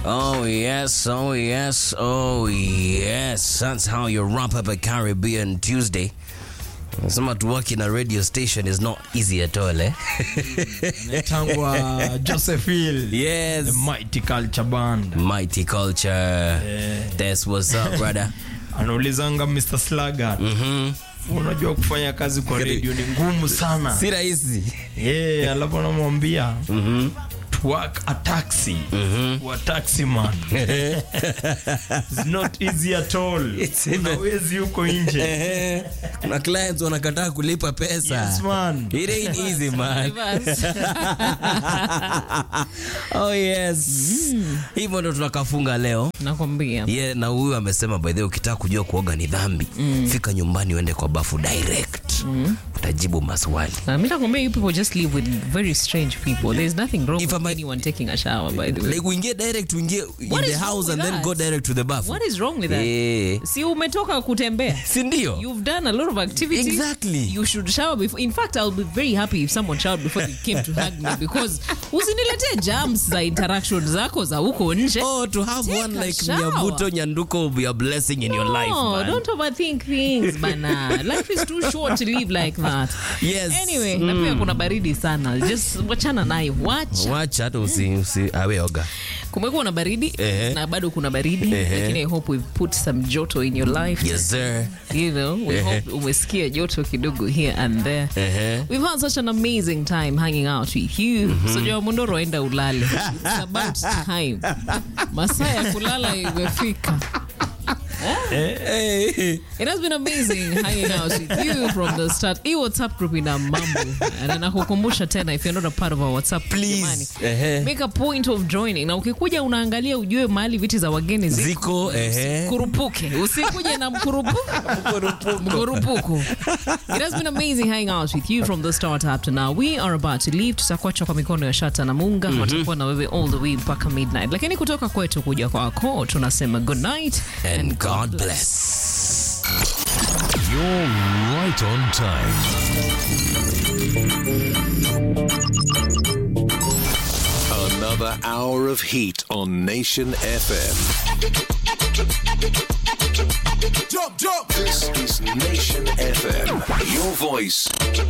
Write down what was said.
Oh yes, oh yes, oh yes. That's how you wrap up a Caribbean Tuesday. Nasema to work in a radio station is not easy at all, eh? Tangwa Joseph Hill. yes. The Mighty Culture Band. Mighty culture. That's what's up, brother. Anaulizanga Mr. Slagat. Mhm. Unajua kufanya kazi kwa radio ni ngumu sana. Si rahisi. Yeah, alafu anamwambia Mhm. to work a taxi. Wa taxi man. It's not easy at all. It's Kuna even- wezi huko nje. Eh, Kuna clients wanakataa kulipa pesa. Yes man. It ain't easy, man. oh yes. Hivyo ndo tunakafunga leo. nakwambia Yeah, na huyu amesema by the way ukitaka kujua kuoga ni dhambi fika nyumbani uende kwa bafu direct utajibu maswali Uh, mi nakwambia you people just live with very strange people there's nothing wrong If with I'm a- anyone taking a shower by the way like uingie direct uingie in What the is wrong house with and then that? go direct to the bafu what is wrong with that yeah. si umetoka kutembea si ndio You've done a lot of activities. Exactly. You should shower before. In fact, I'll be very happy if someone showered before they came to hug me because usiniletee germs za interaction zako za huko nje. oh to have Take one a like shower. nyabuto nyanduko will be a blessing in your life No, man don't overthink things bana. Life is too short to live like that. yes Anyway, na pia kuna baridi sana. Just wachana nayo. Wacha. wacha hata usi, usi awe oga Kumekuwa na baridi Ehe. na bado kuna baridi Ehe. lakini I hope we've put some joto in your life. yes sir You know, we Ehe. hope umesikia joto kidogo here and there. Ehe. We've had such an amazing time hanging out with you. So Joa Mondoro enda ulale. It's about time. Masaa ya kulala imefika. hey. It has been amazing hanging out with you from the start. Hii WhatsApp group ina mambo. Na nakukumbusha tena if you're not a part of our WhatsApp Please. jamani, Ehe. Make a point of joining. Na ukikuja unaangalia ujue mahali viti za wageni ziko. ziko ehe Kurupuke. Usikuje na mkurupu. Mkurupuku. It has been amazing hanging out with you from the start up to now. We are about to leave. Tutakuacha kwa mikono ya Shata na Munga. Watakuwa na wewe all the way mpaka midnight. Lakini kutoka kwetu kuja kwako tunasema good night and god bless You're right on time. Another hour of heat on Nation FM. Jump, jump. This is Nation FM. Your voice,